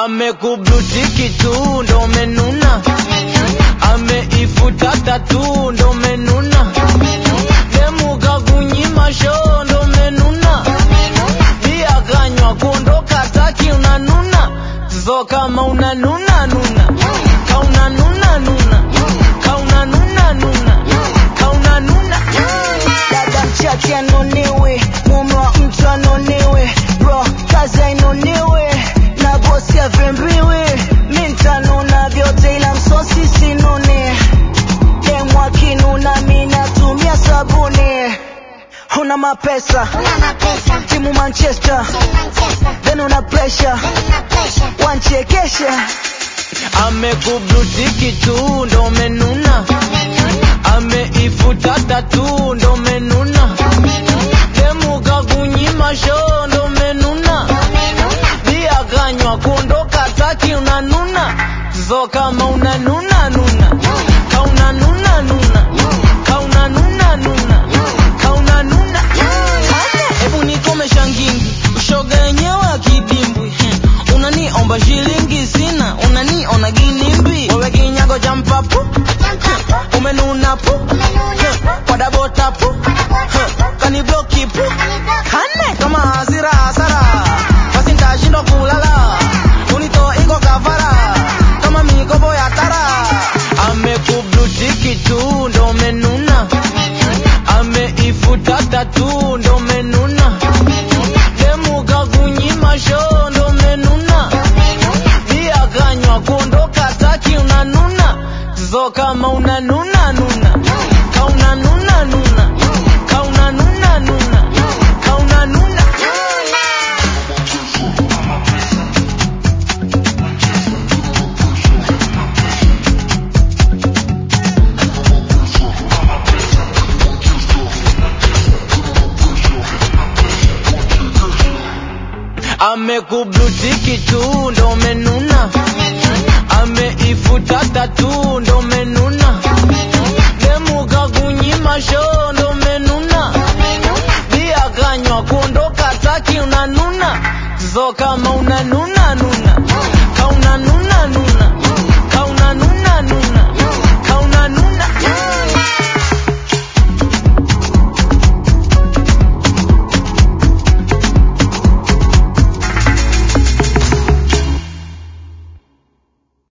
amekublutiki tu ndo menuna ameifuta tatu ndo menuna demuka kunyima shoo ndo menuna bia kanywa kuondoka taki unanuna zo kama unanuna nuna kauna nuna nuna kauna nuna nuna kauna nuna dada mchache anonewe mume wa mtu anonewe bro kazi ainonewe na bosi avembiwe mi ntanuna vyote ila msosi sinune demwa kinuna mi natumia sabuni una mapesa timu manchester then una pressure wanchekesha amekublutiki tu ndo menuna ameifuta tatu ndo menuna demuka kunyima shoo ndo menuna bia kanywa kuondoka taki unanuna zo kama unanuna nuna kauna nuna nuna kauna nuna nuna kauna nuna hebu nikomesha ngingi ushoga yenyewe akidimbwi Hmm. unaniomba shilingi sina unaniona ginimbi wewe kinyago cha mpapu umenuna pu wadabota pu kanibloki pu kane kama hasira hasara basi ntashindwa kulala unito iko kafara kama mikopo ya tara amekublutiki tu ndo menuna ameifuta tatu ndo menuna demuka kunyima shoo ndo menuna bia kanywa kuondoka taki unanuna zo kama unanuna nuna kauna nuna nuna kauna nuna nuna kauna nuna amekublutiki tu ndo menuna ameifuta tatu ndo menuna